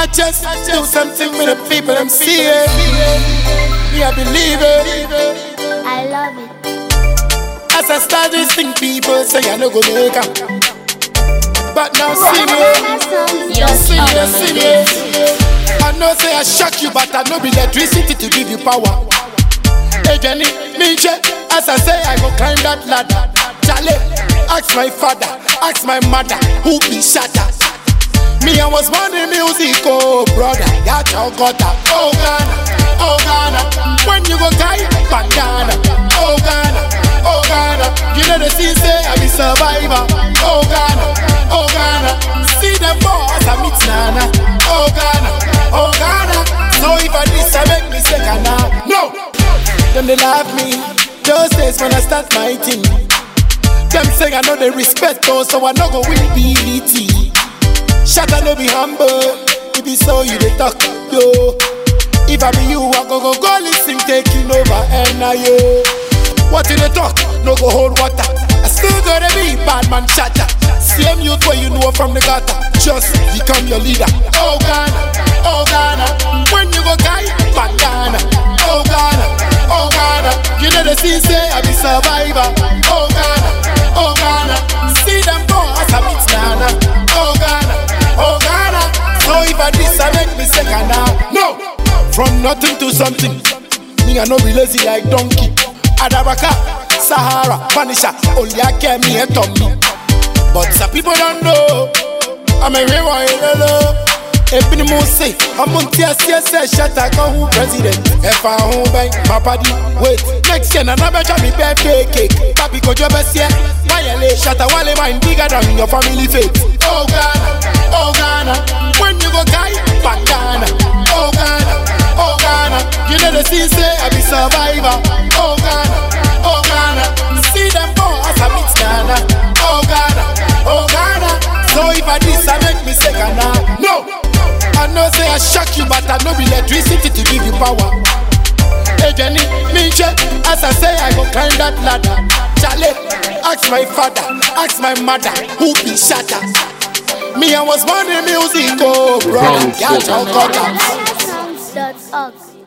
I just do something with the people I'm seeing. Me, I believe it. I love it. As I start this thing, people say I no go make am. But now see me, Your see me, song. see me. I know say I shock you, but I know be electricity to give you power. Hey Jenny, me check. As I say, I go climb that ladder. Charlie, ask my father, ask my mother, who be shatter. Me, I was born in music, oh brother, ya chokota. Oh Ghana, oh Ghana, when you go tie bandana. Oh Ghana, oh Ghana, you know the scene say I be survivor. Oh Ghana, oh Ghana, see them boys I meet Nana. Oh Ghana, oh Ghana, so if I this I make me say Ghana. No, them they love me. Those days when I start my thing, them say I know they respect us, so I no go win BET. Shut up, no be humble. If be so, you dey talk, yo. If I be you, I go go go listen, taking over, and now yo. What you dey talk? No go hold water. I still gotta be bad man shatter. Same youth where you know from the gutter. Just become your leader. Oh Ghana, oh Ghana. When you go guy, bandana. Oh Ghana, oh Ghana. You know the scene say I be survivor. Oh Ghana, oh Ghana. See them boys, I meet Nana. Oh Ghana, oh Ghana. So if I this, I make me say Ghana. No, from nothing to something. Me I no be lazy like donkey. Adabaka, Sahara, Vanisha, Oliake, me and Tommy. But some people don't know. I'm a real one, hello. Ebini mo say, I'm on TSC, shut I come who president. If I home bank, my party, wait. Next year, another try me birthday cake. Papi ko job best year. Wayale, shut I wale mine bigger than your family fate. Oh Ghana, oh Ghana. When you go guy, bandana. Oh Ghana, oh Ghana. You know the scene say I be survivor. Oh Ghana, oh Ghana. See them boys, I meet Ghana. Oh Ghana, oh Ghana. So if I this, I make me say Ghana. No, I know say I shock you, but I know be electricity to give you power. Hey Jenny, me check. As I say, I go climb that ladder. Charlie, ask my father, ask my mother, who be shatter. Me, I was born in music, oh brother, Wrong yeah, shit. chocolate. Sounds.org.